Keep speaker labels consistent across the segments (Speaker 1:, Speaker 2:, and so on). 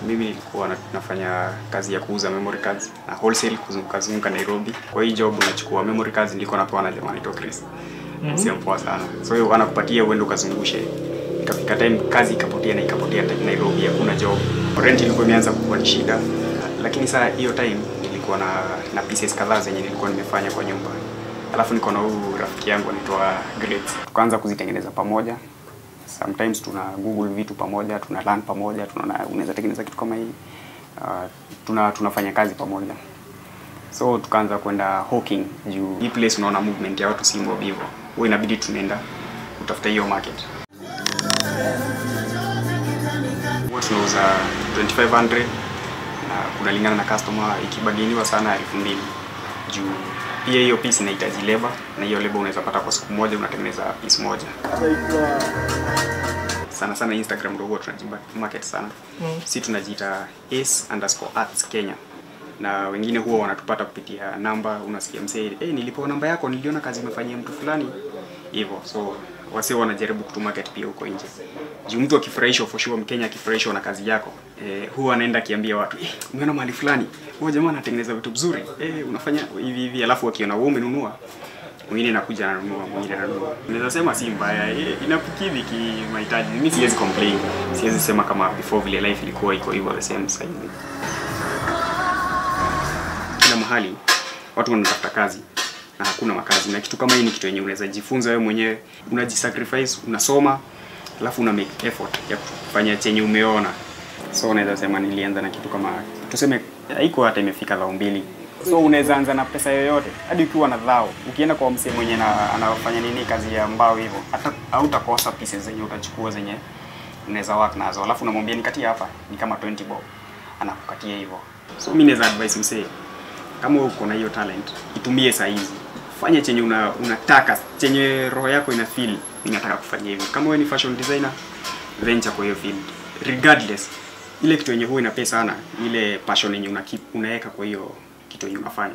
Speaker 1: mimi nilikuwa na- nafanya kazi ya kuuza memory cards na wholesale kuzunguka zunguka Nairobi. Kwa hii job unachukua memory cards nilikuwa napewa na jamaa anaitwa Chris. Sio poa sana. So hiyo anakupatia uende ukazungushe. Ikafika time kazi ikapotea na ikapotea na- Nairobi hakuna job. Rent ilikuwa imeanza kuwa ni shida. Lakini saa hiyo time nilikuwa na na pieces kadhaa zenye nilikuwa nimefanya kwa nyumba. Alafu niko na huyu rafiki yangu anaitwa Great. Tukaanza kuzitengeneza pamoja sometimes tuna google vitu pamoja tuna learn pamoja tunaona unaweza tengeneza kitu kama hii uh, tuna tunafanya kazi pamoja so tukaanza kwenda hawking juu hii place unaona movement ya watu si mob hivyo huwa inabidi tunaenda kutafuta hiyo market huwa tunauza 2500 na kunalingana na customer ikibaginiwa sana elfu mbili juu pia hiyo piece inahitaji labor na hiyo labor unaweza pata kwa siku moja unatengeneza piece moja sana sana Instagram ndio huwa tunajiba market sana mm. si tunajiita ace underscore arts Kenya na wengine huwa wanatupata kupitia namba unasikia msee hey, nilipewa namba yako niliona kazi umefanyia mtu fulani hivyo so wase wanajaribu kutu market pia huko nje juu mtu akifurahishwa for sure mkenya akifurahishwa na kazi yako eh, huwa anaenda akiambia watu eh, umeona mahali fulani huyo jamaa anatengeneza vitu vizuri eh, unafanya hivi hivi alafu akiona wewe umenunua mwingine nakuja nanunua mwingine nanunua naweza sema si mbaya eh, inakukidhi kimahitaji mimi siwezi complain siwezi sema kama before vile life ilikuwa iko hivyo the same sasa hivi kila mahali watu wanatafuta kazi na hakuna makazi na kitu kama hii ni kitu yenye unaweza jifunza wewe mwenyewe unajisacrifice unasoma alafu una make effort ya kufanya chenye umeona so unaweza sema nilianza na kitu kama tuseme haiko hata imefika dhao mbili so unaweza anza na pesa yoyote hadi ukiwa na dhao ukienda kwa msee mwenye na, anafanya nini kazi ya mbao hivyo hata hautakosa pieces zenye utachukua zenye unaweza work nazo alafu unamwambia nikatie hapa ni kama 20 bob anakukatia hivyo so mimi naweza advise msee kama uko na hiyo talent itumie saa hizi fanya chenye una, unataka chenye roho yako ina feel inataka kufanya hivyo kama wewe ni fashion designer venture kwa hiyo field regardless ile kitu yenye huwa inapea sana ni ile passion yenye una keep unaweka kwa hiyo kitu yenye unafanya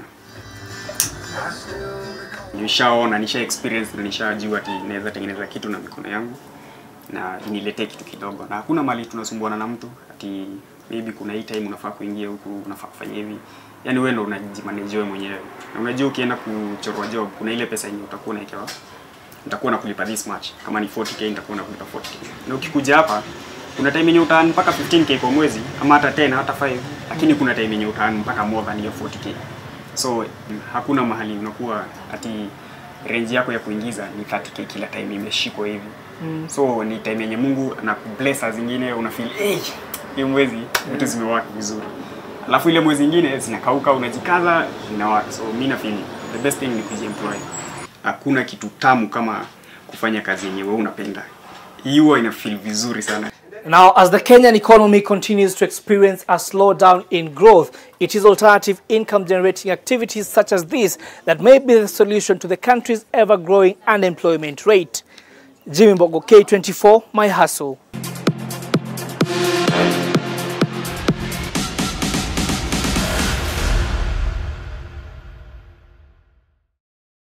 Speaker 1: nishaona nisha experience na nishajua ati naweza tengeneza kitu na mikono yangu na niletee kitu kidogo na hakuna mali tunasumbuana na mtu ati maybe kuna hii time unafaa kuingia huku unafaa kufanya hivi yani wewe ndo unajimanage wewe mwenyewe na unajua ukienda kuchorwa job kuna ile pesa yenye utakuwa unaekewa nitakuwa nakulipa this much kama ni 40k nitakuwa nakulipa 40k na ukikuja hapa kuna time yenye utaan mpaka 15k kwa mwezi ama hata 10 hata 5 lakini kuna time yenye utaan mpaka more than hiyo 40k so mm, hakuna mahali unakuwa ati range yako ya kuingiza ni 30k kila time imeshikwa hivi mm. so ni time yenye Mungu anakubless saa zingine una feel hey, hii mwezi vitu zimewaka vizuri alafu ile mwezi ingine zinakauka unajikaza zinawaka so mimi na feel the best thing ni kujiemploy hakuna kitu tamu kama kufanya kazi yenye wewe unapenda hiyo ina feel vizuri sana
Speaker 2: Now, as the Kenyan economy continues to experience a slowdown in growth, it is alternative income generating activities such as this that may be the solution to the country's ever growing unemployment rate. Jimmy Mbogo, K24, My Hustle.